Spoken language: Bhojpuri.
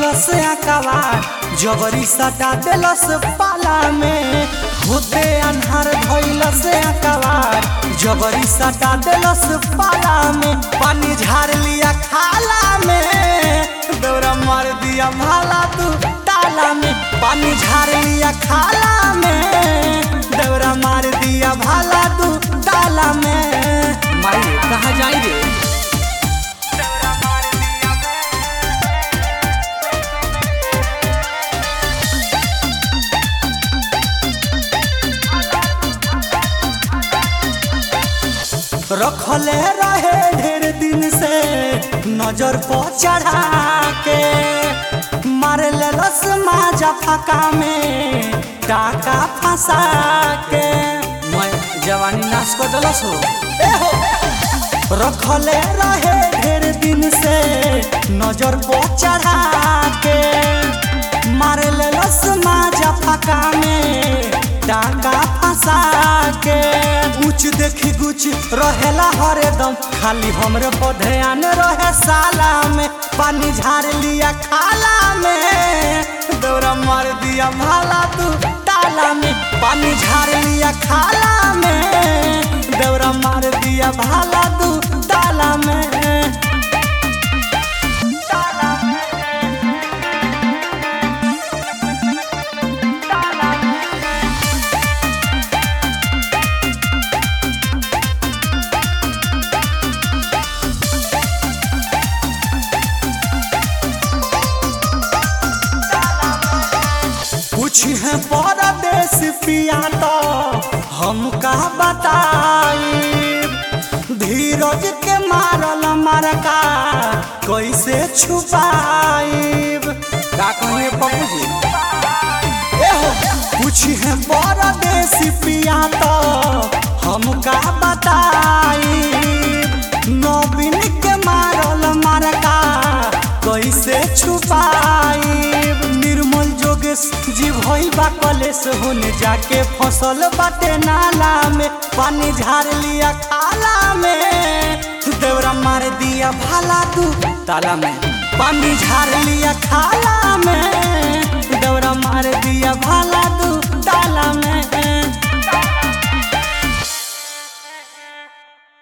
धैलस अकबार जबरी सटा देलस पाला में होते अन्हार धैलस अकबार जबरी सटा देलस पाला में पानी झाड़ लिया खाला में दौरा मार दिया भाला तू ताला में पानी झाड़ लिया खाला में दौरा मार दिया भाला तू ताला में मारे कहाँ जाई रे रखले रहे ढेर दिन से नजर पर चढ़ा के मारे लस माजा फका में टाका फंसा के मैं जवानी नाश कर दलस हो ए हो रखले रहे ढेर दिन से नजर पर चढ़ा के मारे लस माजा फका में टाका फंसा के कुछ देखी कुछ रहेला हरदम खाली हमरे पर ध्यान रहे साला में पानी झाड़ लिया खाला में दौरा मार दिया भाला तू ताला में पानी झाड़ लिया खाला में दौरा मार दिया भाला तू ताला में कुछ है परदेश पिया तो हम का बताई धीरज के मारल मरका कैसे छुपाई का कहिए पप्पू जी एहो कुछ है परदेश पिया तो हम का बताई नवीन के मारल मरका कैसे छुपाई निर्मल जोगेश जी भई बा कलेश होने जाके फसल बाटे नाला में पानी झाड़ लिया खाला में देवरा मार दिया भाला तू ताला में पानी झाड़ लिया खाला में देवरा मार दिया भाला तू ताला में